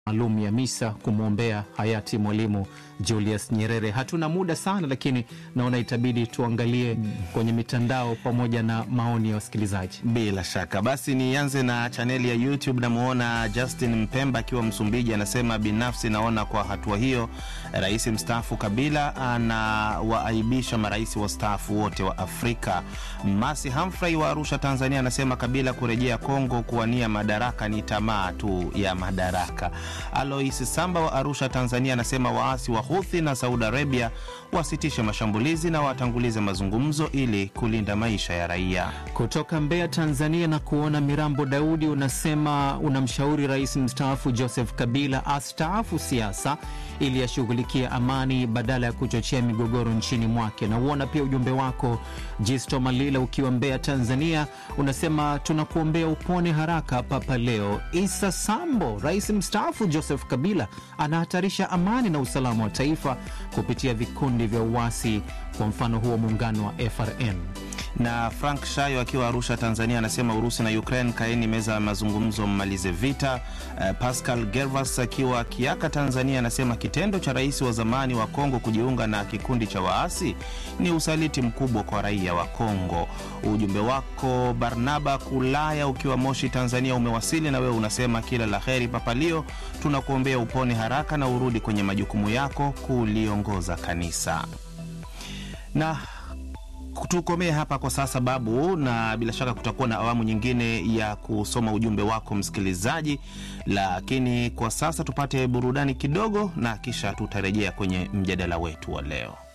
maalum ya misa kumwombea hayati Mwalimu Julius Nyerere. Hatuna muda sana, lakini naona itabidi tuangalie kwenye mitandao pamoja na maoni ya wasikilizaji. Bila shaka basi, nianze na chaneli ya YouTube. Namuona Justin Mpemba akiwa Msumbiji, anasema binafsi naona kwa hatua hiyo rais mstaafu Kabila anawaaibisha marais wastaafu wote wa Afrika. Masi Humphrey wa Arusha, Tanzania, anasema Kabila kurejea Kongo kuwania madaraka ni tamaa tu ya madaraka. Alois Samba wa Arusha, Tanzania, anasema waasi wa Houthi na Saudi Arabia wasitishe mashambulizi na watangulize mazungumzo ili kulinda maisha ya raia. Kutoka Mbeya, Tanzania, na kuona Mirambo Daudi unasema unamshauri rais mstaafu Joseph Kabila astaafu siasa ili ashughulikie amani badala ya kuchochea migogoro nchini mwake. Na uona pia ujumbe wako Jisto Malila ukiwa Mbeya, Tanzania, unasema tunakuombea upone haraka Papa Leo. Isa Sambo, rais mstaafu Joseph Kabila anahatarisha amani na usalama wa taifa kupitia vikundi vya uasi, kwa mfano huo muungano wa FRN na Frank Shayo akiwa Arusha, Tanzania, anasema Urusi na Ukraine, kaeni meza ya mazungumzo, mmalize vita. Uh, Pascal Gervas akiwa Kiaka, Tanzania, anasema kitendo cha rais wa zamani wa Kongo kujiunga na kikundi cha waasi ni usaliti mkubwa kwa raia wa Kongo. Ujumbe wako Barnaba Kulaya ukiwa Moshi, Tanzania, umewasili na wewe unasema kila la heri Papalio, tunakuombea upone haraka na urudi kwenye majukumu yako kuliongoza kanisa na tukomee hapa kwa sasa Babu, na bila shaka kutakuwa na awamu nyingine ya kusoma ujumbe wako msikilizaji, lakini kwa sasa tupate burudani kidogo, na kisha tutarejea kwenye mjadala wetu wa leo.